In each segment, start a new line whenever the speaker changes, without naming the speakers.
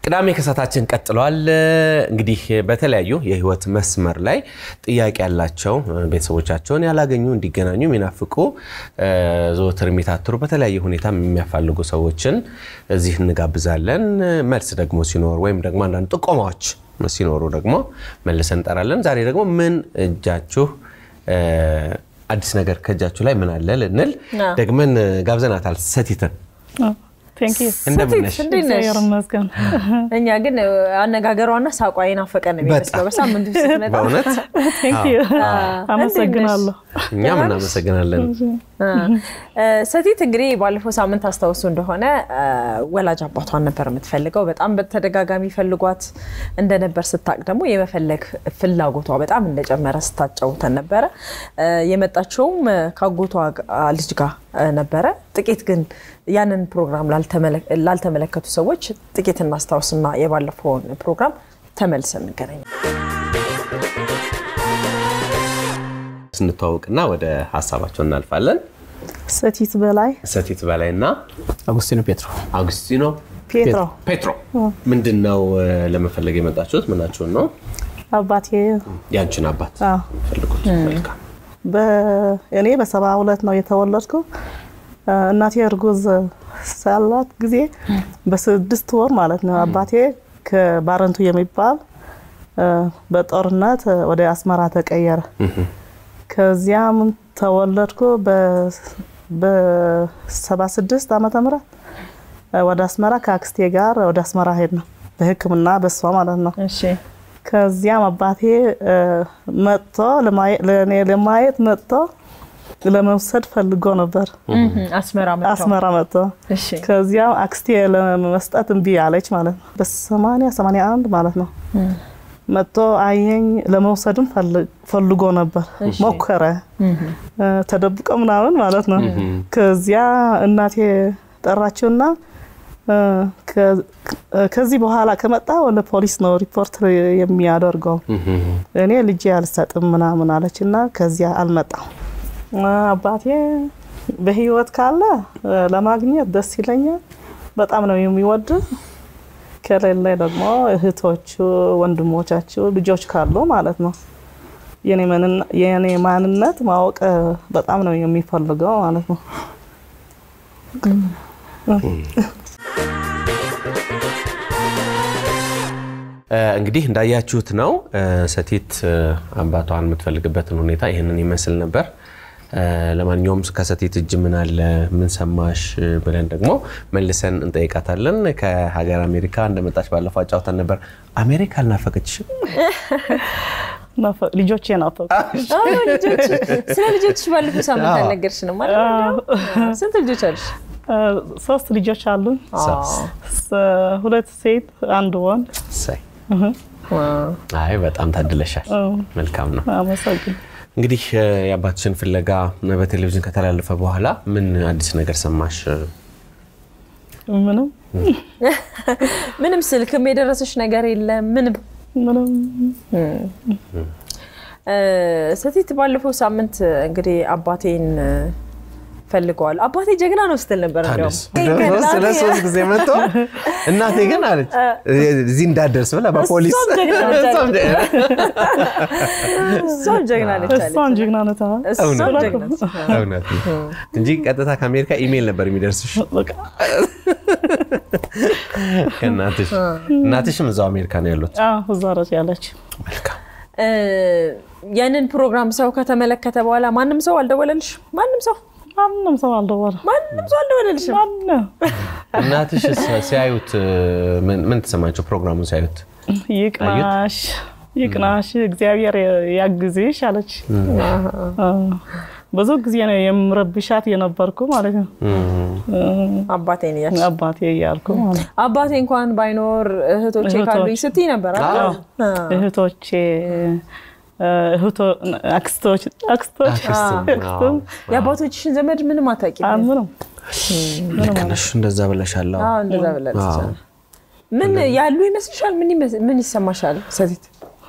ቅዳሜ ከሳታችን ቀጥሏል። እንግዲህ በተለያዩ የህይወት መስመር ላይ ጥያቄ ያላቸው ቤተሰቦቻቸውን ያላገኙ እንዲገናኙ የሚናፍቁ ዘወትር የሚታትሩ በተለያየ ሁኔታ የሚያፋልጉ ሰዎችን እዚህ እንጋብዛለን። መልስ ደግሞ ሲኖር ወይም ደግሞ አንዳንድ ጥቆማዎች ሲኖሩ ደግሞ መልሰን እንጠራለን። ዛሬ ደግሞ ምን እጃችሁ አዲስ ነገር ከእጃችሁ ላይ ምን አለ ልንል ደግመን ጋብዘናታል ሰቲትን እንደምን ነሽ?
እኛ ግን አነጋገሯና ሳቋ የናፈቀን ነው የሚመስለው። በሳምንቱ ስትመጣ
በእውነት
አመሰግናለሁ።
እኛም እናመሰግናለን።
ሰቲት እንግዲህ ባለፈው ሳምንት አስታውሱ እንደሆነ ወላጅ አባቷን ነበር የምትፈልገው። በጣም በተደጋጋሚ ፈልጓት እንደነበር ስታቅ ደግሞ የመፈለግ ፍላጎቷ በጣም እንደጨመረ ስታጫውተን ነበረ። የመጣችውም ከአጎቷ ልጅ ጋር ነበረ። ጥቂት ግን ያንን ፕሮግራም ላልተመለከቱ ሰዎች ጥቂት እናስታውስና የባለፈውን ፕሮግራም ተመልሰን እንገናኛለን።
ስንተዋውቅና ወደ ሀሳባቸው እናልፋለን።
ሰቲት በላይ
ሰቲት በላይ እና
አጉስቲኖ ፔትሮ
አውግስቲኖ
ፔትሮ
ፔትሮ ምንድን ነው ለመፈለግ የመጣችሁት? ምናችሁን ነው?
አባቴ
ያንቺን አባት
አዎ።
ፈልጉት። መልካም
እኔ በሰባ ሁለት ነው የተወለድኩ። እናቴ እርጉዝ ሳላት ጊዜ በስድስት ወር ማለት ነው አባቴ ከባረንቱ የሚባል በጦርነት ወደ አስመራ ተቀየረ። ከዚያም ተወለድኩ በሰባ ስድስት ዓመተ ምህረት ወደ አስመራ ከአክስቴ ጋር ወደ አስመራ ሄድ ነው በሕክምና በሷ ማለት ነው።
እሺ
ከዚያም አባቴ መጥቶ ለእኔ ለማየት መጥቶ ለመውሰድ ፈልጎ ነበር
አስመራ መጥተው
አስመራ መጥቶ
እሺ
ከዚያም አክስቴ ለመስጠት እምቢ አለች ማለት ነው። በሰማንያ ሰማንያ አንድ ማለት ነው መጥቶ አየኝ። ለመውሰድም ፈልጎ ነበር ሞከረ፣ ተደብቆ ምናምን ማለት ነው። ከዚያ እናቴ ጠራችውና ከዚህ በኋላ ከመጣ ለፖሊስ ነው ሪፖርት የሚያደርገው እኔ ልጄ አልሰጥም ምናምን አለች እና ከዚያ አልመጣም። አባቴ በህይወት ካለ ለማግኘት ደስ ይለኛል። በጣም ነው የሚወድ። ከሌለ ደግሞ እህቶቹ፣ ወንድሞቻችሁ ልጆች ካሉ ማለት ነው የኔ ማንነት ማወቅ በጣም ነው የሚፈልገው ማለት ነው።
እንግዲህ እንዳያችሁት ነው ሰቲት አባቷን የምትፈልግበትን ሁኔታ ይህንን ይመስል ነበር። ለማንኛውም ከሰቲት እጅ ምን አለ ምን ሰማሽ ብለን ደግሞ መልሰን እንጠይቃታለን። ከሀገር አሜሪካ እንደመጣች ባለፈው አጫውተን ነበር። አሜሪካ አልናፈቀችሽም?
ልጆቼ ናፈቁ።
ስለ ልጆችሽ ባለፈው ሳምንት አልነገርሽንም ማለት ነው። ስንት ልጆች አሉሽ?
ሶስት ልጆች አሉኝ። ሁለት ሴት፣ አንድ ወንድ።
እሰይ። አይ በጣም ታድለሻል። መልካም ነው።
አመሰግን
እንግዲህ የአባትሽን ፍለጋ በቴሌቪዥን ከተላለፈ በኋላ ምን አዲስ ነገር ሰማሽ?
ምንም
ምንም ስልክም የደረሰሽ ነገር የለም? ምንም
ምንም
ሰቲት ባለፈው ሳምንት እንግዲህ አባቴን ፈልገዋል። አባቴ ጀግና ነው ስትል ነበር። እንዲያውም
ስለ ሶስት ጊዜ መጥቶ እናቴ ግን አለች እዚህ እንዳደርስ ብላ በፖሊስ
እሷም ጀግና ነች አለች። እሷም ጀግና ነች አለች።
እሷን ጀግና ነታ
እሷም
እውነት
ጀግና ነች።
እውነት ነው እንጂ ቀጥታ ከአሜሪካ ኢሜይል ነበር የሚደርስሽ
በቃ
ከእናትሽ። እናትሽም እዛው አሜሪካ ነው ያሉት።
እዛ ረጭ ያለች
መልካም
እ ያንን ፕሮግራም ሰው ከተመለከተ በኋላ ማንም ሰው አልደወለልሽ? ማንም ሰው
ማንም ሰው አልደወለም።
ማንም ሰው አልደወለልሽም?
ማንም
እናትሽ ሲያዩት ምን ምን ተሰማቸው? ፕሮግራሙን ሲያዩት
ይቅናሽ ይቅናሽ፣ እግዚአብሔር ያግዝሽ አለች። ብዙ ጊዜ ነው የምረብሻት የነበርኩ ማለት ነው።
አባቴን እያልሽ
አባቴ እያልኩ ማለት ነው።
አባቴ እንኳን ባይኖር እህቶቼ
እህቶች።
ካሉኝ ስትይ ነበር አይደል?
አዎ።
እህቶቼ እህቶ አክስቶች አክስቶች
አክስትም፣
የአባቶችሽን ዘመድ ምንም አታውቂም?
ምንም
ልክ ነሽ። እንደዛ ብለሻል። አዎ።
አዎ እንደዛ ብላለች።
አዎ።
ምን ያሉ ይመስልሻል? ምን ይመስ- ምን ይሰማሻል ሰቲት?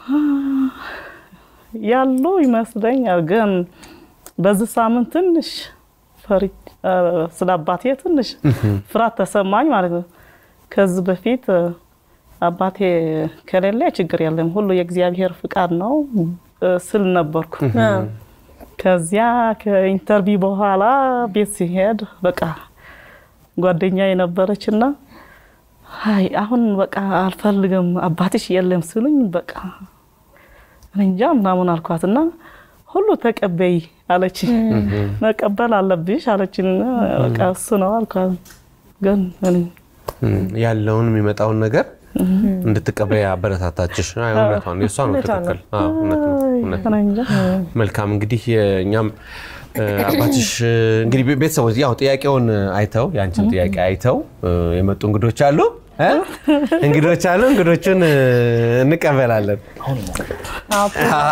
ያሉ ይመስለኛል። ግን በዚህ ሳምንት ትንሽ ፈሪ ስለ አባቴ ትንሽ ፍርሃት ተሰማኝ ማለት ነው። ከዚህ በፊት አባቴ ከሌለ ችግር የለም ሁሉ የእግዚአብሔር ፍቃድ ነው እ፣ ስል ነበርኩ። ከዚያ ከኢንተርቪው በኋላ ቤት ሲሄድ በቃ ጓደኛ የነበረች እና አይ አሁን በቃ አልፈልግም አባትሽ የለም ስሉኝ በቃ እኔ እንጃ ምናምን አልኳት እና ሁሉ ተቀበይ አለች። መቀበል አለብሽ አለችን። በቃ እሱ ነው አልኳት። ግን እኔ
እም፣ ያለውን የሚመጣውን ነገር እንድትቀበይ አበረታታችሽ። አይ፣ እውነቷን ነው፣ የእሷ ነው
እውነቷን ነው።
ትክክል። አዎ፣ እውነት ነው፣ እውነት ነው።
እኔ እንጃ
መልካም እንግዲህ እኛም እ፣ አባትሽ እ፣ እንግዲህ ቤ- ቤተሰቦች ያው ጥያቄውን አይተው የአንችን ጥያቄ አይተው እ፣ የመጡ እንግዶች አሉ እ? እንግዶች አሉ። እንግዶቹን እ፣ እንቀበላለን።
አዎ፣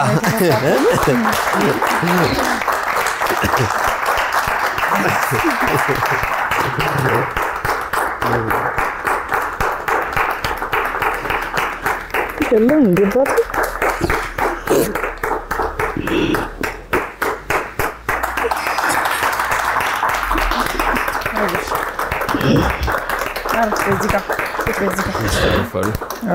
የለም እንዲባት
አሪፍ፣ በዚህ ጋር በዚህ ጋር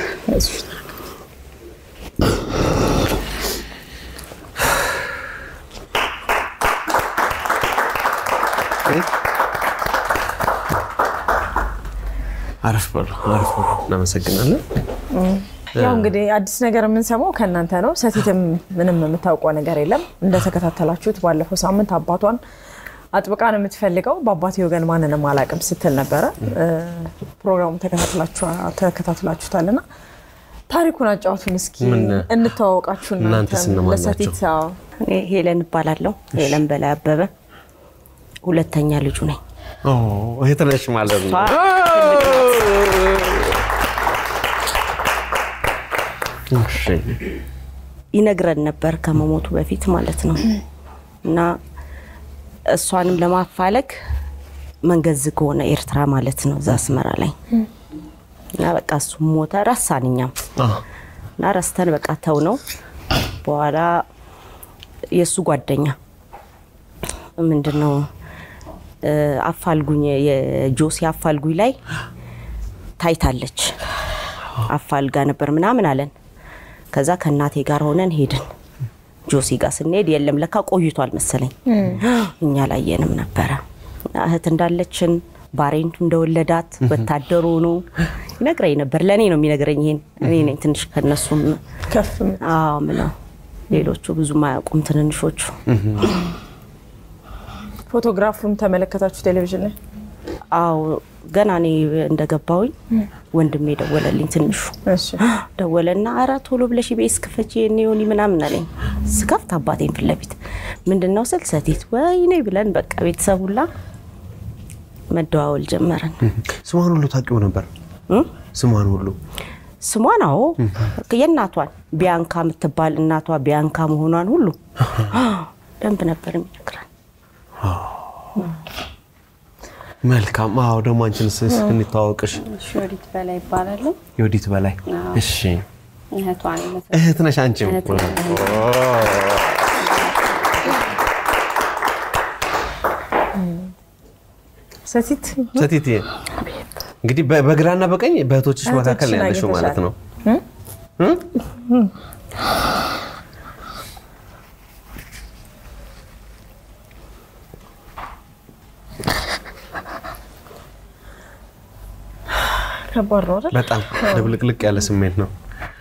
አረፍ በሉ፣ አረፍ በሉ። እናመሰግናለን።
ያው እንግዲህ አዲስ ነገር የምንሰማው ከእናንተ ነው። ሰቲትም ምንም የምታውቀው ነገር የለም። እንደተከታተላችሁት ባለፈው ሳምንት አባቷን አጥብቃ ነው የምትፈልገው። በአባቴ ወገን ማንንም አላውቅም ስትል ነበረ። እ፣ ፕሮግራሙ ተከታትላችሁታልና ታሪኩን አጫውቱን እስኪ
ምን?
እንተዋወቃችሁ።
እናንተስ እነማን
ለሰቲት
ናቸው?
አዎ፣
እኔ ሄለን እባላለሁ። ሄለን በላይ አበበ ሁለተኛ ልጁ ነኝ።
ኦ፣ እህት ነሽ ማለት ነው። እሺ።
ይነግረን ነበር ከመሞቱ በፊት ማለት ነው። እና እሷንም ለማፋለግ መንገድ ዝግ ሆነ፣ ኤርትራ ማለት ነው፣ እዛ አስመራ ላይ እና በቃ እሱ ሞተ፣ ረሳን እኛም
አዎ።
እና ረስተን በቃ ተው ነው። በኋላ የእሱ ጓደኛ ምንድን ነው እ፣ አፋልጉኝ የጆሲ አፋልጉኝ ላይ ታይታለች። አፋልጋ ነበር ምናምን አለን። ከዛ ከእናቴ ጋር ሆነን ሄድን። ጆሲ ጋር ስንሄድ የለም ለካ ቆይቷል መሰለኝ እኛ ላየንም ነበረ። እህት እንዳለችን ባሬንቱ እንደወለዳት ወታደሩ ሆኖ ይነግረኝ ነበር። ለእኔ ነው የሚነግረኝ ይሄን። እኔ ነኝ ትንሽ ከነሱም
ከፍ
አዎ ምለው ሌሎቹ ብዙም አያውቁም ትንንሾቹ።
ፎቶግራፉን ተመለከታችሁ ቴሌቪዥን ላይ?
አዎ ገና እኔ እንደገባውኝ ወንድሜ ደወለልኝ። ትንሹ
እሺ
ደወለና አረ ቶሎ ብለሽ ቤስ ክፈች ኔሆኒ ምናምን አለኝ። ስከፍት አባቴን ፊት ለፊት ምንድን ነው ስል ሰቲት ወይኔ ብለን በቃ ቤተሰብ ሁላ መደዋወል ጀመረን።
ስሟን ሁሉ ታውቂው ነበር?
እም?
ስሟን ሁሉ
ስሟን አዎ የእናቷን ቢያንካ የምትባል እናቷ ቢያንካ መሆኗን ሁሉ ደንብ ነበር የሚነግረን።
መልካም። አዎ ደግሞ አንቺን ስ እንተዋወቅሽ።
ሾሪት በላይ ይባላሉ።
የወዲት በላይ እሺ፣
እህቷ ነኝ።
እህት ነሽ አንቺም?
እህት ነኝ።
ሰቲት
ሰቲት እንግዲህ በ- በግራና በቀኝ በእህቶችሽ መካከል ነው
እህቶችሽን
ያለሽው ማለት ነው።
ከባድ ነው አይደል?
በጣም ድብልቅልቅ ያለ ስሜት ነው።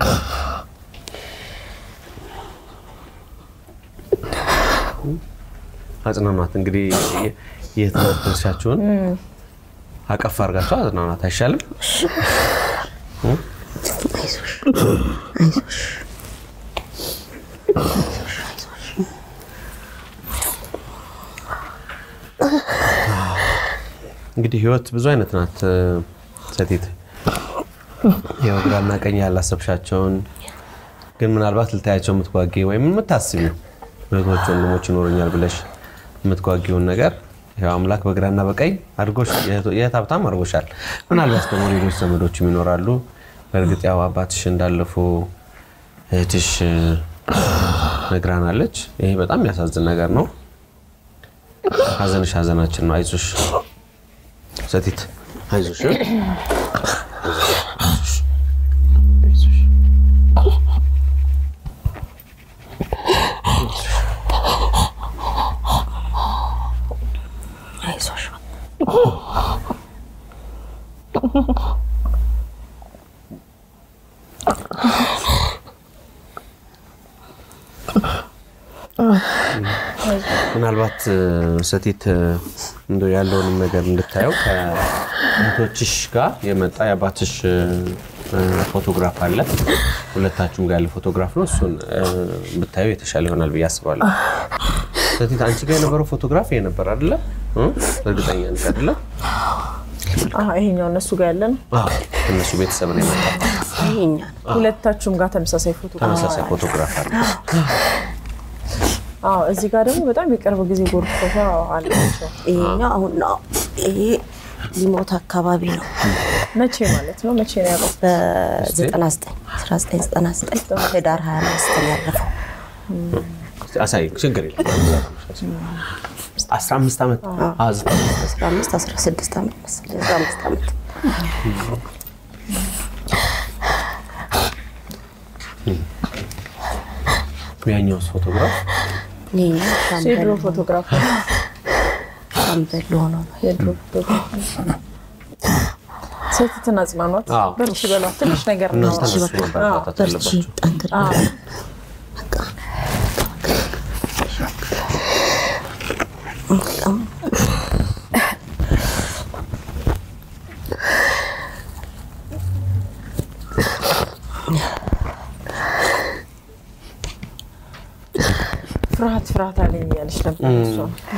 አጽናኗት እንግዲህ የትምህርት ድርሻችሁን አቀፍ አድርጋችሁ አጽናኗት አይሻልም? እንግዲህ ህይወት ብዙ አይነት ናት ሰቲት። ያው ግራና ቀኝ ያላሰብሻቸውን ግን ምናልባት ልታያቸው የምትጓጊ ወይም የምታስቢው እህቶች ወንድሞች ይኖሩኛል ብለሽ የምትጓጊውን ነገር ያው አምላክ በግራና በቀኝ አድርጎሽ የእህት ሀብታም አድርጎሻል። ምናልባት ደግሞ ሌሎች ዘመዶችም ይኖራሉ። በእርግጥ ያው አባትሽ እንዳለፉ እህትሽ ነግራናለች። ይሄ በጣም የሚያሳዝን ነገር ነው። ሀዘንሽ ሀዘናችን ነው። አይዞሽ ሰቲት አይዞሽ። ምናልባት ሰቲት እንደ ያለውንም ነገር እንድታየው ከእህቶችሽ ጋር የመጣ የአባትሽ ፎቶግራፍ አለ። ሁለታችሁም ጋር ያለ ፎቶግራፍ ነው። እሱን ብታየው የተሻለ ይሆናል ብዬ አስባለሁ። ሰቲት አንቺ ጋር የነበረው ፎቶግራፍ ይሄ ነበር አይደለ? እርግጠኛ ነሽ አይደለ?
ይሄኛው እነሱ ጋር ያለ ነው።
እነሱ ቤተሰብ ነው የመጣው።
ይሄኛ
ሁለታችሁም ጋር ተመሳሳይ ፎቶ
ተመሳሳይ ፎቶግራፍ አለ።
አዎ እዚህ ጋር ደግሞ በጣም የቅርብ ጊዜ ጎርፍ ፎቶ አላቸው።
ይሄኛው አሁን ነው። ይሄ ሊሞት አካባቢ ነው።
መቼ ማለት ነው? መቼ ነው ያለው?
በ99 1999 ህዳር 25 ነው ያረፈው።
አሳይ፣ ችግር የለም። 15 ዓመት አዎ፣ ዘጠኝ ዓመት
15 16 ዓመት መሰለኝ 15 ዓመት
ያኛውስ ፎቶግራፍ
ይሄኛው
የድሮ
ሻምበል
ፎቶግራፍ ነው።
ሻምበል ሆኖ ነው።
የድሮ ፎቶግራፍ ነው። ሴቲትን አጽናኗት፣
አዎ።
በርቺ በሏት። ትንሽ ነገር ነው።
እናንተ እነሱ ማበረታታት
በርቺ
አለባቸው።
ጠንክር በቃ በጣም
ፍርሃት ፍርሃት አለኝ እያለች ነበር እሷ።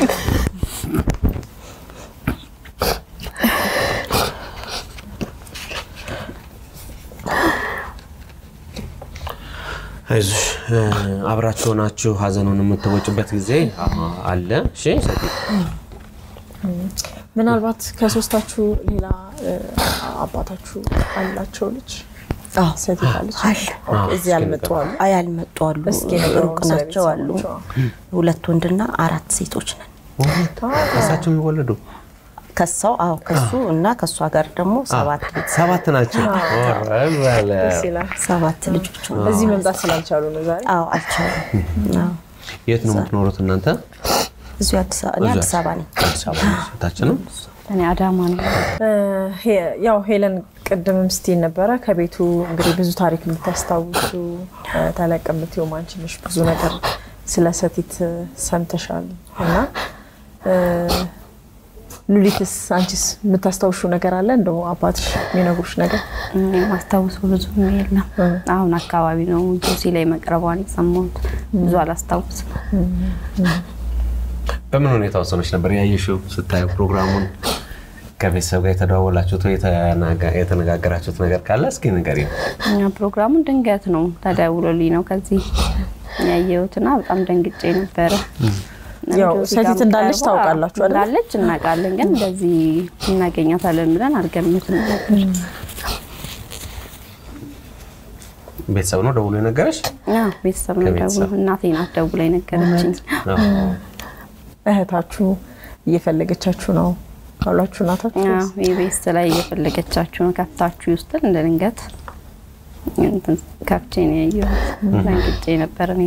አይዞሽ እ፣ አብራችሁ ሆናችሁ ሀዘኑን የምትወጭበት ጊዜ አ- አለ። እሺ ሰቲት
ምናልባት ከሶስታችሁ ሌላ እ፣ አባታችሁ አላቸው ልጅ
አዎ
ሴት አለች?
አለ።
ኦኬ፣ እዚህ ያልመጡ አሉ።
አይ ያልመጡ አሉ፣
እስኪ ንገሩን
ሩቅ
ስለ
ናቸው አሉ።
ቤተሰቦቿ።
ሁለት ወንድና አራት ሴቶች ነን።
እሳቸው የሚወለዱ
ከሳው አዎ ከሱ እና ከእሷ ጋር ደግሞ ሰባት ልጅ
ሰባት ናቸው።
ደስ ይላል።
ሰባት ልጆች ነው።
እዚህ መምጣት ስላልቻሉ ነው ዛሬ።
አዎ አልቻሉም። አዎ።
የት ነው የምትኖሩት እናንተ?
እዚሁ አዲስ አበባ እኔ አዲስ አበባ ነኝ።
አዲስ አበባ ታችንም
እኔ አዳማ ነው።
ሄ- ያው ሄለን ቅድምም ስትይ ነበረ ከቤቱ እንግዲህ ብዙ ታሪክ የምታስታውሱ ተለቅ የምትይው አንቺ ነሽ። ብዙ ነገር ስለ ሰቲት ሰምተሻል እና እ፣ ሉሊትስ አንቺስ የምታስታውሹ ነገር አለ? እንደው አባትሽ የሚነግሩሽ ነገር
እኔ የማስታውሰው ብዙም የለም። አሁን አካባቢ ነው ጆሲ ላይ መቅረቧን የሰማሁት። ብዙ አላስታውስም።
በምን ሁኔታ ውስጥ ሆነሽ ነበር ያየሽው? ስታዩ ፕሮግራሙን ከቤተሰብ ጋር የተደዋወላችሁት ወይ የተናጋ- የተነጋገራችሁት ነገር ካለ እስኪ ንገሪኝ።
እኛ ፕሮግራሙን ድንገት ነው ተደውሎልኝ ነው ከዚህ ያየሁትና በጣም ደንግጬ ነበረ።
ያው
ጆሲ
ሰቲት
ጋር
እንዳለች
ቀርቦ
ታውቃላችሁ አይደል?
እንዳለች እናውቃለን፣ ግን እንደዚህ እናገኛታለን ብለን አልገምትም ነበር።
ቤተሰብ ነው ደውሎ የነገረሽ?
አዎ፣ ቤተሰብ ነው
ከቤተሰብ።
ደውሎ እናቴ ናት ደውላ የነገረችኝ።
እህታችሁ እየፈለገቻችሁ ነው ካሏችሁ እናታችሁ
አዎ፣ ኢቢኤስ ላይ እየፈለገቻችሁ ነው ከፍታችሁ ውስጥን እንደ ድንገት እንትን ከፍቼ ነው ያየሁት። ደንግጬ ነበር እኔ።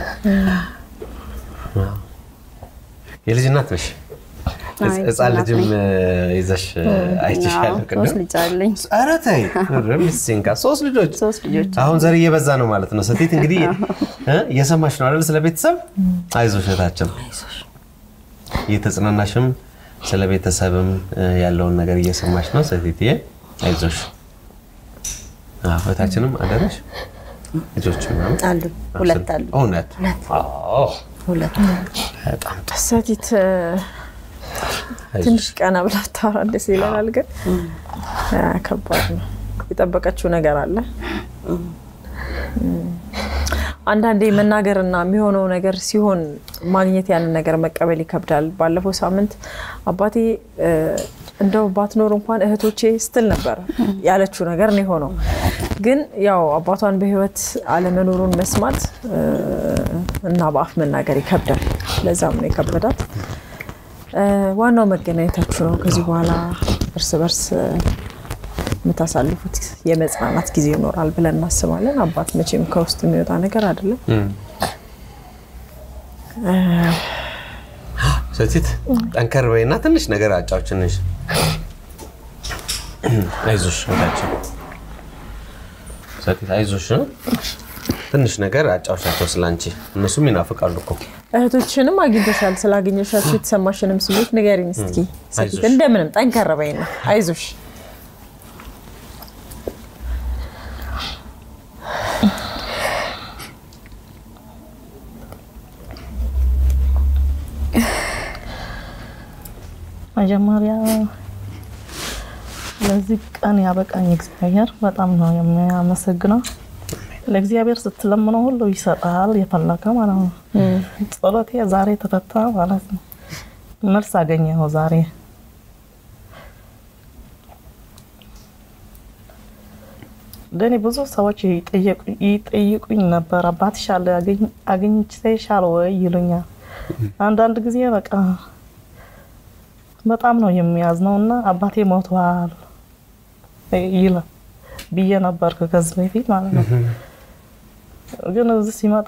የልጅ እናት ነሽ?
አዎ፣
ህፃን
እናት
ልጅም
ነኝ።
ይዘሽ አይችሻለሁ
አዎ፣
ቅድም።
ሶስት ልጅ አለኝ።
ኧረ ተይ ሚስንካ ሶስት ልጆች
ሶስት ልጆች
አሁን ዘር እየበዛ ነው ማለት ነው። ሰቲት እንግዲህ እ እየሰማሽ ነው አይደል? ስለ ቤተሰብ አይዞሽ እህታችን፣ እየተጽናናሽም ስለ ቤተሰብም እ ያለውን ነገር እየሰማሽ ነው። ሰቲትዬ አይዞሽ። አዎ፣ እህታችንም አደረሽ ልጆች ምናምን
አሉ ሁለት አሉ
እውነት አዎ፣
ሁለት
በጣም
ሰቲት እ፣
አይዞሽ።
ትንሽ ቀና ብላ ታወራ ደስ ይለናል፣ ግን አ፣ ከባድ ነው። የጠበቀችው ነገር አለ። አንዳንዴ መናገርና የሚሆነው ነገር ሲሆን ማግኘት ያንን ነገር መቀበል ይከብዳል። ባለፈው ሳምንት አባቴ እ፣ እንደው ባትኖር እንኳን እህቶቼ ስትል ነበር ያለችው ነገር ነው የሆነው። ግን ያው አባቷን በህይወት አለመኖሩን መስማት እ፣ እና በአፍ መናገር ይከብዳል። ለዛም ነው የከበዳት። እ፣ ዋናው መገናኘታችሁ ነው። ከዚህ በኋላ እርስ በርስ እ፣ የምታሳልፉት የመጽናናት ጊዜ ይኖራል ብለን እናስባለን። አባት መቼም ከውስጥ የሚወጣ ነገር አይደለም።
እም። ሰቲት ጠንከር በይና ትንሽ ነገር አጫውችንሽ። አይዞሽ እህታችን ሰቲት አይዞሽ። ትንሽ ነገር አጫውቻቸው ስላንቺ፣ እነሱም ይናፍቃሉ እኮ።
እህቶችንም አግኝተሻል። ስላገኘሻቸው የተሰማሽንም ስሜት ንገሪኝ እስኪ ሰቲት።
አይዞሽ።
እንደምንም ጠንከር በይና አይዞሽ።
መጀመሪያ ለዚህ ቀን ያበቃኝ እግዚአብሔር በጣም ነው የሚያመሰግነው። ለእግዚአብሔር ስትለምነው ሁሉ ይሰጣል የፈለገ ማለት ነው። ጸሎቴ ዛሬ ተፈታ ማለት ነው። መልስ አገኘሁ ዛሬ። ለእኔ ብዙ ሰዎች ይጠየቁ- ይጠይቁኝ ነበር። አባትሽ አለ አገኝ- አግኝተሻል ወይ ይሉኛል። አንዳንድ ጊዜ በቃ በጣም ነው የሚያዝነው እና አባቴ ሞቷል ይላል ብዬ ነበር ከዚህ በፊት ማለት ነው። ግን እዚህ ሲመጣ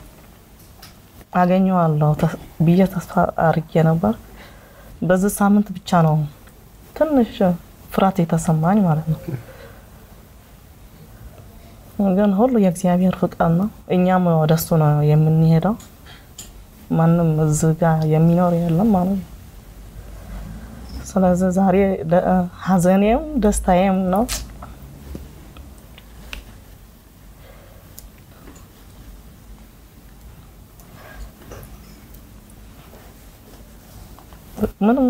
አገኘዋለሁ ተ- ብዬ ተስፋ አድርጌ ነበር። በዚህ ሳምንት ብቻ ነው ትንሽ ፍርሃት የተሰማኝ ማለት ነው። ግን ሁሉ የእግዚአብሔር ፍቃድ ነው። እኛም ወደ እሱ ነው የምንሄደው። ማንም እዚህ ጋር የሚኖር የለም ማለት ነው። ስለዚህ ዛሬ ደ- ሀዘኔም ደስታዬም ነው። ምንም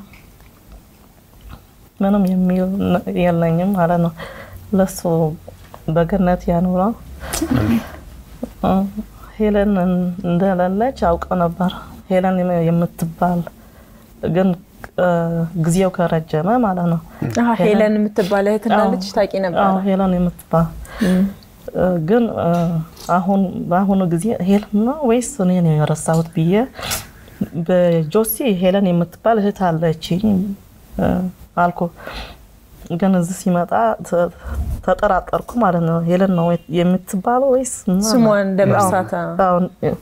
ምንም የሚል ነ- የለኝም ማለት ነው። ለሱ በገነት ያኑረው። እ፣ ሄለን እንደሌለች አውቀው ነበር። ሄለን የምትባል ግን እ፣ ጊዜው ከረጀመ ማለት ነው።
አሀ፣ ሄለን የምትባል እህትና ልጅ ታውቂ ነበር?
አዎ ሄለን የምትባል እ፣ ግን እ፣ አሁን በአሁኑ ጊዜ ሄለን ነው ወይስ እኔ ነው የረሳሁት ብዬ በጆሲ ሄለን የምትባል እህት አለችኝ እ፣ አልኩ። ግን እዚህ ሲመጣ ተ- ተጠራጠርኩ ማለት ነው። ሄለን ነው የምትባለው ወይስ
ስሟን እንደ መርሳት አ-
አዎ፣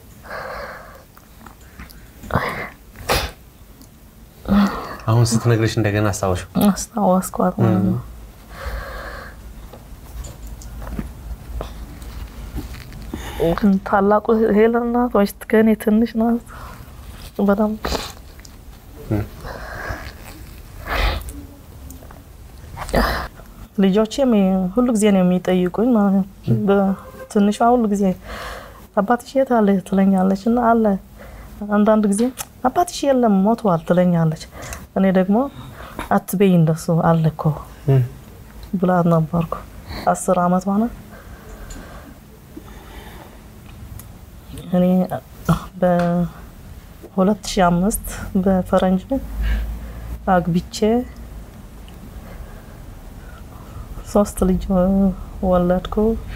አሁን ስትነግርሽ እንደገና አስታወሽ።
አስታወስኳት ማለት ነው። ታላቁ ሄለን ናት ወይስ ከእኔ ትንሽ ናት? በጣም ልጆቼም ሁሉ ጊዜ ነው የሚጠይቁኝ ማለት ነው። በትንሿ ሁሉ ጊዜ አባትሽ የት አለ ትለኛለች እና አለ አንዳንድ ጊዜ አባትሽ የለም ሞቷል ትለኛለች። እኔ ደግሞ አትበይ እንደሱ አለ እኮ ብላት ነበርኩ። አስር አመት ሆነ። እኔ በ2005 በፈረንጅ አግብቼ ሶስት ልጅ ወለድኩ።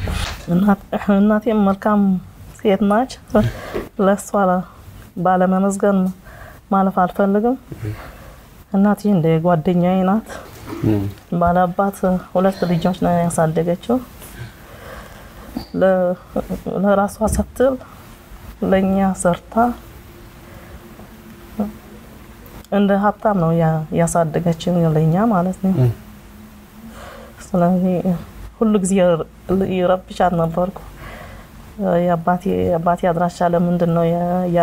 እናቴም መልካም ሴት ናች። ለእሷ ባለመመዝገን ማለፍ አልፈልግም። እናቴ እንደ ጓደኛዬ ናት። ባለአባት ሁለት ልጆች ነው ያሳደገችው። ለራሷ ስትል ለእኛ ሰርታ እንደ ሀብታም ነው ያሳደገችን ለእኛ ማለት ነው። ስለዚህ ሁሉ ጊዜ ይረብሻት ነበርኩ። የአባቴ አድራሻ ለምንድን ነው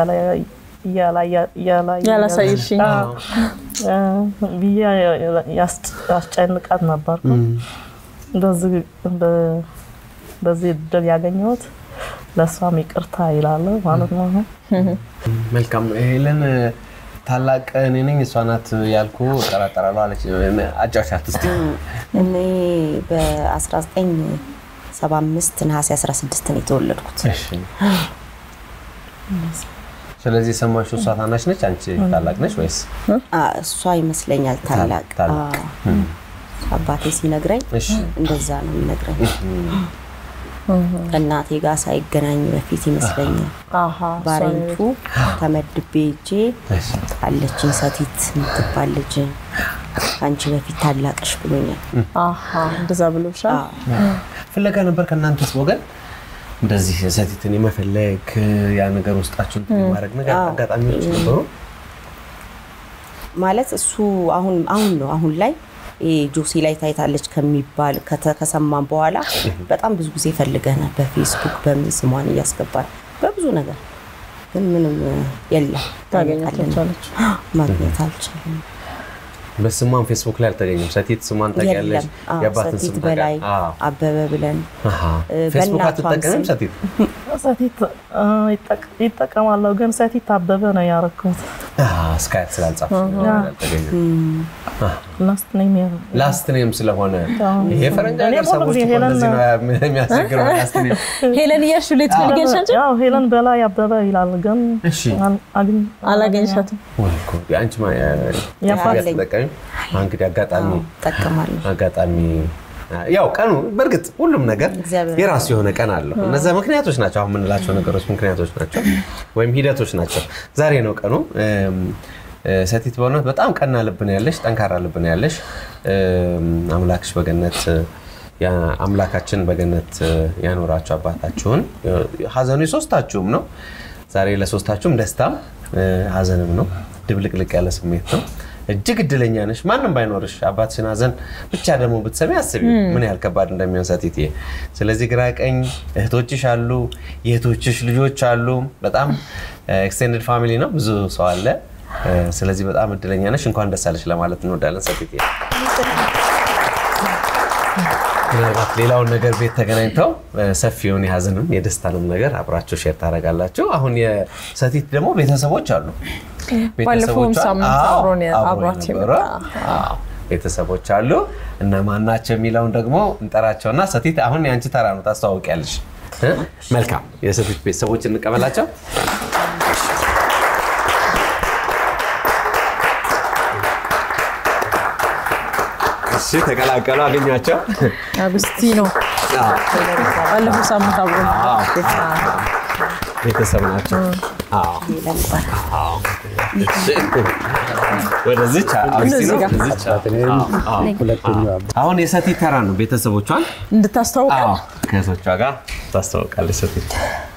ያላሳየሽኝ
ብዬ ያስጨንቃት ነበርኩ። በዚህ እድል ያገኘሁት ለእሷም ይቅርታ ይላለ ማለት ነው።
መልካም ሄለን፣ ታላቅ እኔ ነኝ እሷ ናት ያልኩ እጠራጠራለሁ አለች። አጫውቻት እስኪ።
እኔ በ1975 ነሐሴ 16 ነው የተወለድኩት።
እሺ። ስለዚህ የሰማሽው እሷ ታናሽ ነች፣ አንቺ ታላቅ ነች ወይስ?
አ፣ እሷ ይመስለኛል ታላቅ።
ታላቅ።
አ፣ አባቴ ሲነግረኝ
እሺ።
እንደዛ ነው የሚነግረኝ። ከእናቴ ጋር ሳይገናኝ በፊት ይመስለኛል
አሀ፣ እሷ
ባሬንቱ ተመድቤ እጄ
እሺ።
አለችኝ ሰቲት የምትባል ልጅ ከአንቺ በፊት ታላቅሽ ብሎኛል።
አሀ፣ እንደዛ ብሎሻል።
አዎ።
ፍለጋ ነበር ከእናንተስ ወገን እንደዚህ ሰቲትን የመፈለግ ያ ነገር ውስጣችሁን ማድረግ ነገር አጋጣሚዎች ነበሩ?
ማለት እሱ አሁን አሁን ነው አሁን ላይ ይሄ ጆሲ ላይ ታይታለች ከሚባል ከተ- ከሰማን በኋላ በጣም ብዙ ጊዜ ፈልገናል። በፌስቡክ በምን ስሟን እያስገባል በብዙ ነገር ግን ምንም የለም
ታገኛት
አይመጣልንም።
አልቻለች።
ማግኘት አልቻለም።
በስሟን ፌስቡክ ላይ አልተገኘም። ሰቲት ስሟን ታውቂያለሽ?
የለም አዎ፣
የአባትን
ሰቲት
ስም
በላይ
ታውቂያለሽ? አዎ።
አበበ ብለን
አሃ።
እ፣
ፌስቡክ
በእናቷም
አትጠቀምም
ስም።
ሰቲት?
ሰቲት አ፣ ይጠቅ- ይጠቀማለሁ ግን ሰቲት አበበ ነው ያረኩት።
አሃ፣ እስካያት ስላልጻፍሽ ነው አልተገኘም።
ላስት ኔም
ላስት ኔም ስለሆነ ይሄ ፈረንጅ
እኔ
ሀገር
ሙሉ
ሰዎች
ጊዜ
እኮ
ሄለን
እንደዚህ ነው የሚያስቸግረው። ላስት ኔም
ሄለን እያልሽ ላይ ትፈልጊያለሽ አንቺ?
ያው ሄለን በላይ አበበ ይላል ግን
እሺ።
አል- አግኝ-
አላገኘሻትም?
ወይ እኮ የአንቺ ማ-
ያፋልኝ።
አትጠቀሚም? እንግዲህ አጋጣሚ
ጠቀማለሁ።
አጋጣሚ ያው ቀኑ በእርግጥ ሁሉም ነገር
እግዚአብሔር
የራሱ የሆነ ቀን አለው። እነዚያ ምክንያቶች ናቸው አሁን የምንላቸው ነገሮች ምክንያቶች ናቸው ወይም ሂደቶች ናቸው። ዛሬ ነው ቀኑ። እም፣ እ፣ ሰቲት በእውነት በጣም ቀና ልብ ነው ያለሽ፣ ጠንካራ ልብ ነው ያለሽ። እም፣ አምላክሽ በገነት ያ- አምላካችን በገነት እ፣ ያኖራችሁ አባታችሁን። ሀዘኑ የሶስታችሁም ነው። ዛሬ ለሶስታችሁም ደስታም እ፣ ሀዘንም ነው። ድብልቅልቅ ያለ ስሜት ነው። እጅግ እድለኛ ነሽ። ማንም ባይኖርሽ አባትሽን ሀዘን ብቻ ደግሞ ብትሰሚ አስቢ ምን ያህል ከባድ እንደሚሆን ሰቲትዬ። ስለዚህ ግራ ቀኝ እህቶችሽ አሉ፣ የእህቶችሽ ልጆች አሉ። በጣም ኤክስቴንድድ ፋሚሊ ነው፣ ብዙ ሰው አለ። እ፣ ስለዚህ በጣም እድለኛ ነሽ። እንኳን ደስ አለሽ ለማለት እንወዳለን ሰቲትዬ። ምናልባት ሌላውን ነገር ቤት ተገናኝተው እ፣ ሰፊውን የሀዘንም የደስታንም ነገር አብራችሁ ሼር ታደርጋላችሁ። አሁን የሰቲት ደግሞ ቤተሰቦች አሉ።
ባለፈውም
ቤተሰቦቿ-
ሳምንት
አዎ፣
አብሮን
አብሮ
አብሯት
የነበረ፣
የመጣ
አዎ፣ ቤተሰቦች አሉ። እነማን ናቸው የሚለውን ደግሞ እንጠራቸውና ሰቲት አሁን የአንቺ ተራ ነው፣ ታስተዋውቂያለሽ። እ? መልካም የሰቲት ቤተሰቦች እንቀበላቸው። እሺ ተቀላቀሉ፣ አገኟቸው።
አጉስቲኖ
አዎ፣
ባለፈው ሳምንት አብሮ
ቤተሰብ ናቸው። አዎ፣ አዎ። እሺ። ወደዚች አውስቲ ነው፣ ወደዚች። አዎ፣ አዎ። አሁን የሰቲት ተራ ነው። ቤተሰቦቿን
እንድታስተዋውቅ
አዎ፣ ከእህቶቿ ጋር ታስተዋውቃለች ሰቲት።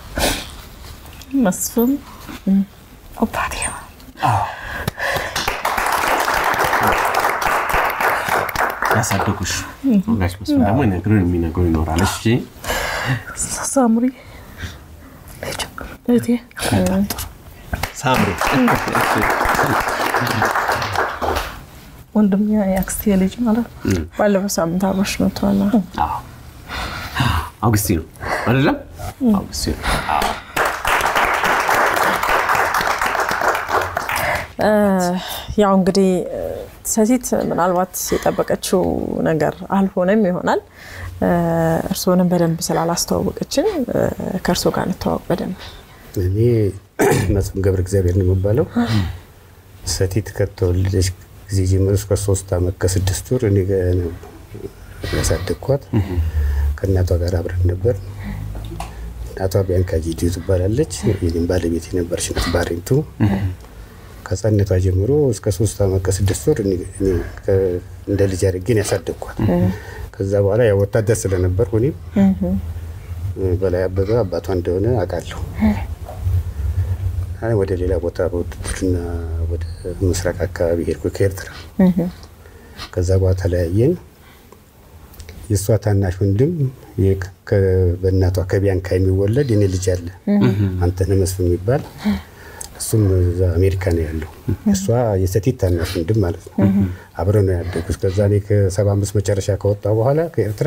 መስፍን አባቴ
ያሳደጉሽ ጋሽ መስፍን ደግሞ ይነግሩን የሚነግሩ ይኖራል። እሺ
ሳምሪ እህቴ
ሳምሪ
ወንድም የአክስቴ ልጅ ማለት ነው።
ባለፈው ሳምንት አብሮሽ መጥቷል።
አዎ። አውግስቲኖ አይደለም? አውግስቲኖ አዎ።
ያው እንግዲህ ሰቲት ምናልባት የጠበቀችው ነገር አልሆነም ይሆናል። እርስዎንም በደንብ ስላላስተዋወቀችን ከእርስዎ ጋር እንተዋወቅ በደንብ።
እኔ መስፍን ገብረ እግዚአብሔር ነው የሚባለው። ሰቲት ከተወለደች ጊዜ ጀምሮ እስከ ሶስት ዓመት ከስድስት ወር እኔ ጋ ነው ያሳደግኳት። ከእናቷ ጋር አብረን ነበር። እናቷ ቢያንካ ጂዲዮ ትባላለች። የኔም ባለቤት የነበረች ናት ባሬንቱ። ከህፃንነቷ ጀምሮ እስከ ሶስት ዓመት ከስድስት ወር እኔ- እኔ ከ- እንደ ልጅ አድርጌን ያሳደግኳት። ከዛ በኋላ ያው ወታደር ስለነበርኩ እኔም በላይ አበበ አባቷ እንደሆነ አውቃለሁ። አይ ወደ ሌላ ቦታ በውትድርና ወደ ምስራቅ አካባቢ ሄድኩ ከኤርትራ። ከዛ በኋላ ተለያየን። የእሷ ታናሽ ወንድም የ- ከ- በእናቷ ከቢያንካ የሚወለድ የኔ ልጅ አለ አንተነህ መስፍን የሚባል እሱም እዛ አሜሪካ ነው ያለው። እሷ የሰቲት ታናሽ ወንድም ማለት ነው። አብረን ነው ያደጉት። ከዛ እኔ ከሰባ አምስት መጨረሻ ከወጣ በኋላ ከኤርትራ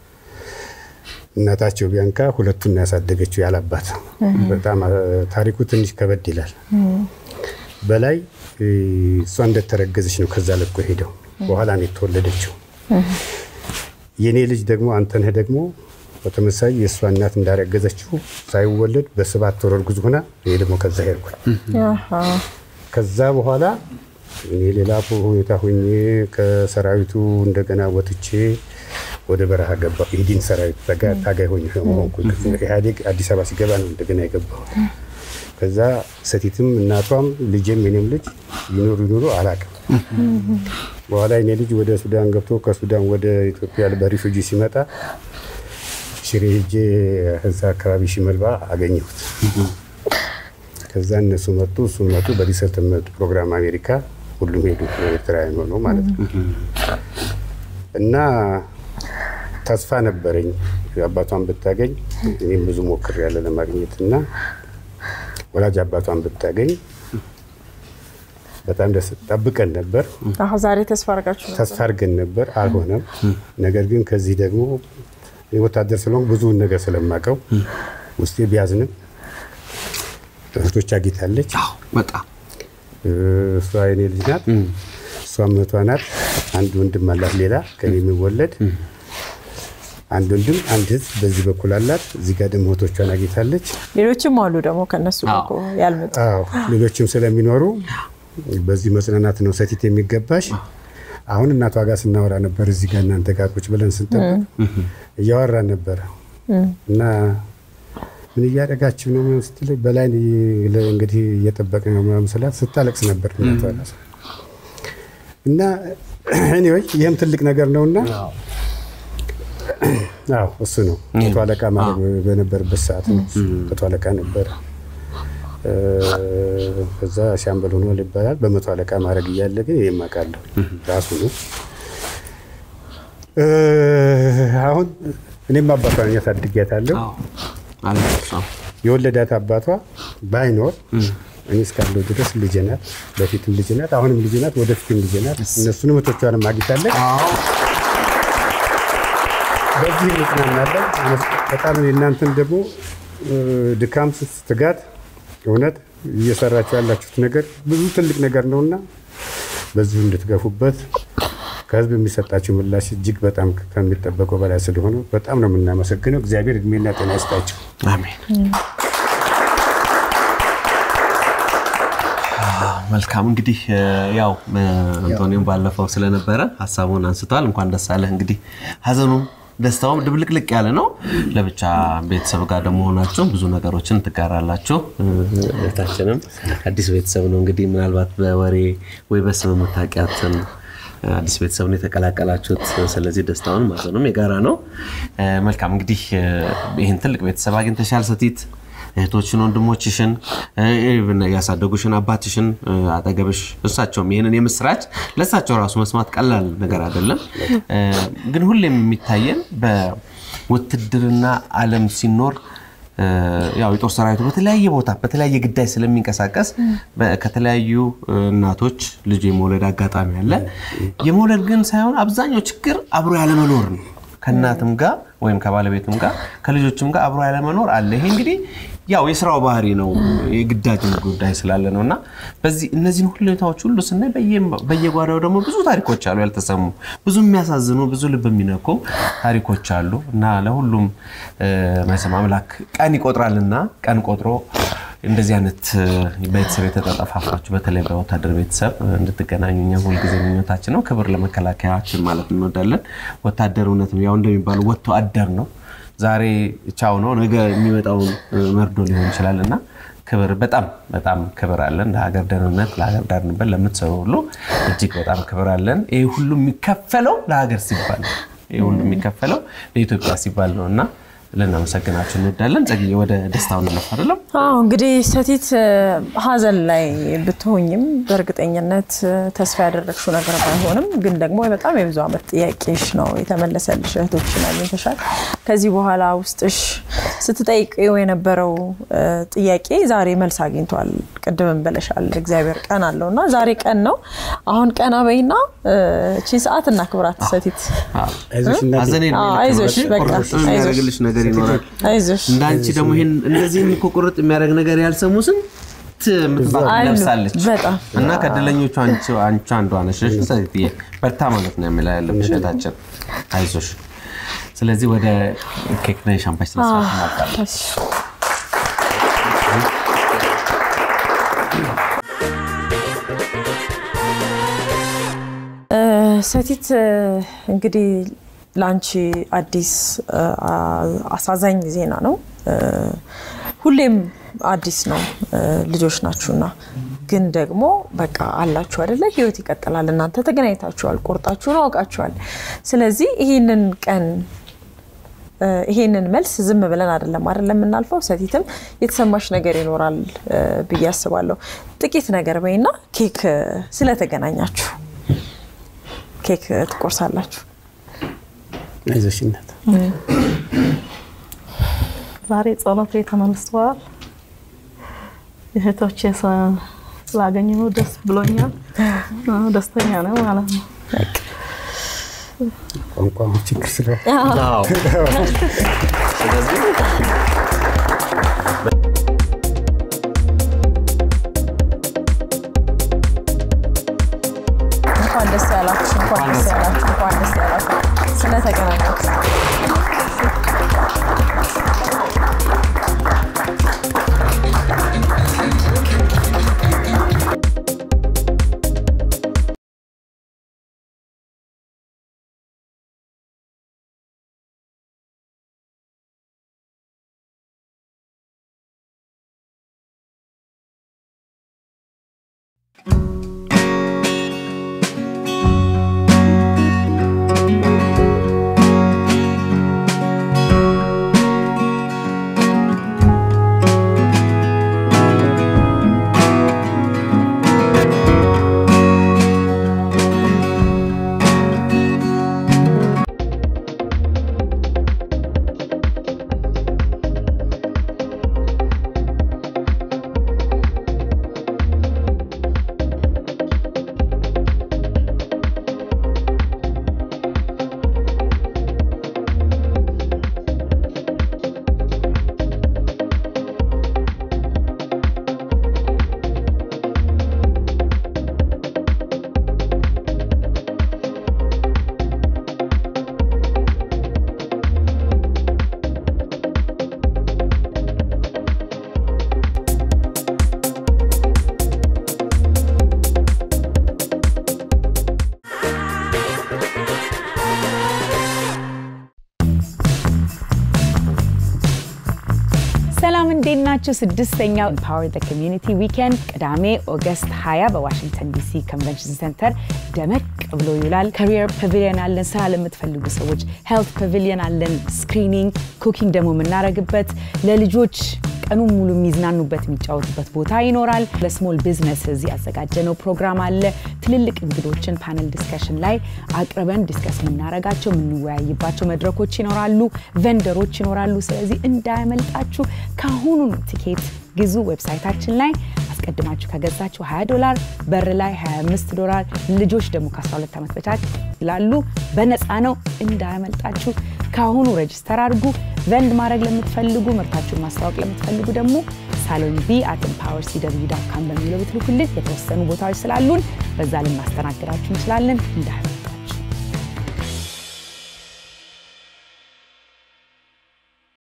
እናታቸው ቢያንካ ሁለቱን ነው ያሳደገችው ያላባት። በጣም አ፣ ታሪኩ ትንሽ ከበድ ይላል። በላይ እ፣ እሷ እንደተረገዘች ነው ከዛ ለቆ ሄደው በኋላ ነው የተወለደችው። የእኔ ልጅ ደግሞ አንተነህ ደግሞ በተመሳይ የእሷ እናት እንዳረገዘችው ሳይወለድ በሰባት ወር እርጉዝ ሆና ይሄ ደግሞ ከዛ ሄድኩኝ። ከዛ በኋላ እኔ ሌላ ሁኔታ ሆኜ ከሰራዊቱ እንደገና ወጥቼ ወደ በረሃ ገባሁ። ኢህዲን ሰራዊት ተጋ- ታጋይ ሆኜ ሆንኩ። ኢህአዴግ አዲስ አበባ ሲገባ ነው እንደገና የገባሁት። ከዛ ሰቲትም እናቷም ልጄም የኔም ልጅ ይኖሩ ይኖሩ አላውቅም። በኋላ የኔ ልጅ ወደ ሱዳን ገብቶ ከሱዳን ወደ ኢትዮጵያ በሪፉጂ ሲመጣ ሽሬ ሄጄ እዛ አካባቢ ሽመልባ አገኘሁት። ከዛ እነሱ መጡ፣ እሱ መጡ። በሪሰርች ፕሮግራም አሜሪካ ሁሉም ሄዱ ኤርትራውያን ሆነው ማለት ነው። እና ተስፋ ነበረኝ አባቷን ብታገኝ እኔም ብዙ ሞክሬያለሁ ለማግኘት እና ወላጅ አባቷን ብታገኝ በጣም ደስ ጠብቀን ነበር፣
አሁን ዛሬ ተስፋ አድርጋችሁ ነው?
ተስፋ አድርገን ነበር። አልሆነም። ነገር ግን ከዚህ ደግሞ እኔ ወታደር ስለሆንኩ ብዙውን ነገር ስለማውቀው ውስጤ ቢያዝንም እህቶች አግኝታለች።
በጣም
እሷ የኔ ልጅ ናት፣ እሷ እህቷ ናት። አንድ ወንድም አላት ሌላ ከኔ የሚወለድ አንድ ወንድም አንድ እህት በዚህ በኩል አላት። እዚህ ጋር ደግሞ እህቶቿን አግኝታለች።
ሌሎችም አሉ ደግሞ ከነሱ ጋር እኮ ያልመጡ
አዎ ሌሎችም ስለሚኖሩ በዚህ መጽናናት ነው ሰቲት የሚገባሽ። አሁን እናቷ ጋር ስናወራ ነበር እዚህ ጋር እናንተ ጋር ቁጭ ብለን ስንጠብቅ እያወራን ነበረ እና ምን እያደረጋችሁ ነው ምናምን ስትለኝ በላይ እንግዲህ እየጠበቅን ነው ምናምን ስላት ስታለቅስ ነበር እናቷ ራሷ። እና ኤኒዌይ ይህም ትልቅ ነገር ነውና አዎ እሱ ነው መቶ አለቃ ማድረግ በነበረበት ሰዓት ነው እሱ መቶ አለቃ ነበረ። ከዛ ሻምበል ሆኗል ይባላል። በመቶ አለቃ ማድረግ እያለ ግን ይህም አውቃለሁ ራሱ ነው። አሁን እኔም አባቷን ያሳድጊያታለሁ። የወለዳት አባቷ ባይኖር እኔ እስካለሁ ድረስ ልጄ ናት። በፊትም ልጄ ናት፣ አሁንም ልጄ ናት፣ ወደፊትም ልጄ ናት። እነሱንም እህቶቿንም አግኝታለች። በዚህ እንጽናናለን። በጣም የእናንተን ደግሞ ድካም፣ ትጋት እውነት እየሰራችሁ ያላችሁት ነገር ብዙ ትልቅ ነገር ነውና በዚሁ እንድትገፉበት ከህዝብ የሚሰጣችሁ ምላሽ እጅግ በጣም ከሚጠበቀው በላይ ስለሆነ በጣም ነው የምናመሰግነው። እግዚአብሔር እድሜና ጤና ይስጣችሁ።
አሜን። መልካም እንግዲህ ያው አንቶኒዮም ባለፈው ስለነበረ ሀሳቡን አንስተዋል። እንኳን ደስ አለህ። እንግዲህ ሀዘኑም ደስታውም ድብልቅልቅ ያለ ነው። ለብቻ ቤተሰብ ጋር ደግሞ ሆናችሁ ብዙ ነገሮችን ትጋራላችሁ። እህታችንም አዲስ ቤተሰብ ነው እንግዲህ ምናልባት በወሬ ወይ በስም የምታውቂያትን አዲስ ቤተሰብ ነው የተቀላቀላችሁት። ስለዚህ ደስታውን ማዘኑም የጋራ ነው። መልካም እንግዲህ ይህን ትልቅ ቤተሰብ አግኝተሻል ሰቲት እህቶችን ወንድሞችሽን ያሳደጉሽን አባትሽን አጠገብሽ እሳቸውም ይህንን የምስራች ለእሳቸው ራሱ መስማት ቀላል ነገር አይደለም። ግን ሁሌም የሚታየን በውትድርና ዓለም ሲኖር ያው የጦር ሰራዊቱ በተለያየ ቦታ በተለያየ ግዳይ ስለሚንቀሳቀስ ከተለያዩ እናቶች ልጅ የመውለድ አጋጣሚ አለ። የመውለድ ግን ሳይሆን አብዛኛው ችግር አብሮ ያለመኖር ነው። ከእናትም ጋር ወይም ከባለቤትም ጋር ከልጆችም ጋር አብሮ ያለመኖር አለ። ይሄ እንግዲህ ያው የስራው ባህሪ ነው፣ የግዳጅ ጉዳይ ስላለ ነው እና በዚህ እነዚህን ሁኔታዎች ሁሉ ስናይ በየጓዳው ደግሞ ብዙ ታሪኮች አሉ ያልተሰሙ፣ ብዙ የሚያሳዝኑ፣ ብዙ ልብ የሚነኩ ታሪኮች አሉ እና ለሁሉም መቼም አምላክ ቀን ይቆጥራልና ቀን ቆጥሮ እንደዚህ አይነት ቤተሰብ የተጠጠፋፋችሁ በተለይ በወታደር ቤተሰብ እንድትገናኙ እኛ ሁልጊዜ ምኞታችን ነው። ክብር ለመከላከያችን ማለት እንወዳለን። ወታደር እውነትም ያው እንደሚባለው ወጥቶ አደር ነው። ዛሬ ቻው ነው፣ ነገ የሚመጣውን መርዶ ሊሆን ይችላል እና ክብር በጣም በጣም ክብር አለን። ለሀገር ደህንነት፣ ለሀገር ዳር ድንበር ለምትሰሩ ሁሉ እጅግ በጣም ክብር አለን። ይህ ሁሉ የሚከፈለው ለሀገር ሲባል ነው። ይህ ሁሉ የሚከፈለው ለኢትዮጵያ ሲባል ነው እና ልናመሰግናችሁ እንወዳለን። ጸግዬ ወደ ደስታው እንለፍ አይደለም?
አዎ እንግዲህ ሰቲት ሀዘን ላይ ብትሆኝም በእርግጠኝነት ተስፋ ያደረግሽው ነገር ባይሆንም ግን ደግሞ በጣም የብዙ ዓመት ጥያቄሽ ነው የተመለሰልሽ። እህቶችን አግኝተሻል። ከዚህ በኋላ ውስጥሽ ስትጠይቂው የነበረው ጥያቄ ዛሬ መልስ አግኝቷል። ቅድምም ብለሻል፣ እግዚአብሔር ቀን አለው እና ዛሬ ቀን ነው። አሁን ቀና በይና ቺን ሰዓት እናክብራት ሰቲት።
ሀዘኔ
አይዞሽ በቃ
የሚያደርግልሽ ነገር ይኖራል።
አይዞሽ
እንደ አንቺ ደግሞ ይሄን እንደዚህም እኮ ቁርጥ የሚያደርግ ነገር ያልሰሙ ስንት ምትባት
አሉ።
ለብሳለች
በጣም
እና ከእድለኞቹ አንቺ አንቺ አንዷ ነሽ። እሺ ሰትዬ በርታ ማለት ነው የሚለው ያለብሽ እህታችን፣ አይዞሽ። ስለዚህ ወደ ኬክና የሻምፓኝ ስነ ስርዓት እናልፋለን።
እሺ። ሰቲት እንግዲህ ለአንቺ አዲስ አሳዛኝ ዜና ነው። ሁሌም አዲስ ነው። ልጆች ናችሁና ግን ደግሞ በቃ አላችሁ አይደለ? ህይወት ይቀጥላል። እናንተ ተገናኝታችኋል፣ ቆርጣችሁን አውቃችኋል። ስለዚህ ይህንን ቀን ይሄንን መልስ ዝም ብለን አይደለም አይደለም የምናልፈው። ሰቲትም የተሰማሽ ነገር ይኖራል ብዬ አስባለሁ። ጥቂት ነገር በይና ኬክ ስለተገናኛችሁ ኬክ ትቆርሳላችሁ።
አይዞሽነት
ዛሬ ጸሎቴ ተመልሰዋል። እህቶቼ ስላገኘሁ ደስ ብሎኛል። ደስተኛ ነው ማለት ነው።
ቋንቋ ችግር ስለ
ስለዚህ
እንኳን ደስ ያላችሁ፣ እንኳን ደስ ያላችሁ፣ እንኳን ደስ ያላችሁ ስለተገናኛችሁ።
ሰላም እንዴት ናችሁ? ስድስተኛው ኤምፓወር ዘ ኮሚዩኒቲ ዊኬንድ ቅዳሜ ኦገስት 20 በዋሽንግተን ዲሲ ኮንቨንሽን ሴንተር ደመቅ ብሎ ይውላል። ካሪየር ፓቪሊየን አለን፣ ስራ ለምትፈልጉ ሰዎች ሄልት ፓቪሊየን አለን፣ ስክሪኒንግ፣ ኩኪንግ ደግሞ የምናደርግበት ለልጆች ቀኑን ሙሉ የሚዝናኑበት የሚጫወቱበት ቦታ ይኖራል። ለስሞል ቢዝነስዝ ያዘጋጀነው ፕሮግራም አለ። ትልልቅ እንግዶችን ፓነል ዲስከሽን ላይ አቅርበን ዲስከስ የምናረጋቸው የምንወያይባቸው መድረኮች ይኖራሉ። ቨንደሮች ይኖራሉ። ስለዚህ እንዳያመልጣችሁ ከአሁኑ ቲኬት ግዙ። ዌብሳይታችን ላይ አስቀድማችሁ ከገዛችሁ 20 ዶላር፣ በር ላይ 25 ዶላር፣ ልጆች ደግሞ ከ12 ዓመት በታች ይላሉ። በነፃ ነው። እንዳያመልጣችሁ ከአሁኑ ሬጅስተር አድርጉ። ቨንድ ማድረግ ለምትፈልጉ ምርታችሁን ማስታወቅ ለምትፈልጉ ደግሞ ሳሎን ቢ አት ኤምፓወር ሲደብዩ ዳት ካም በሚለው ብትልኩልን የተወሰኑ ቦታዎች ስላሉን በዛ ልናስተናግዳችሁ እንችላለን። እንዳያመልጣችሁ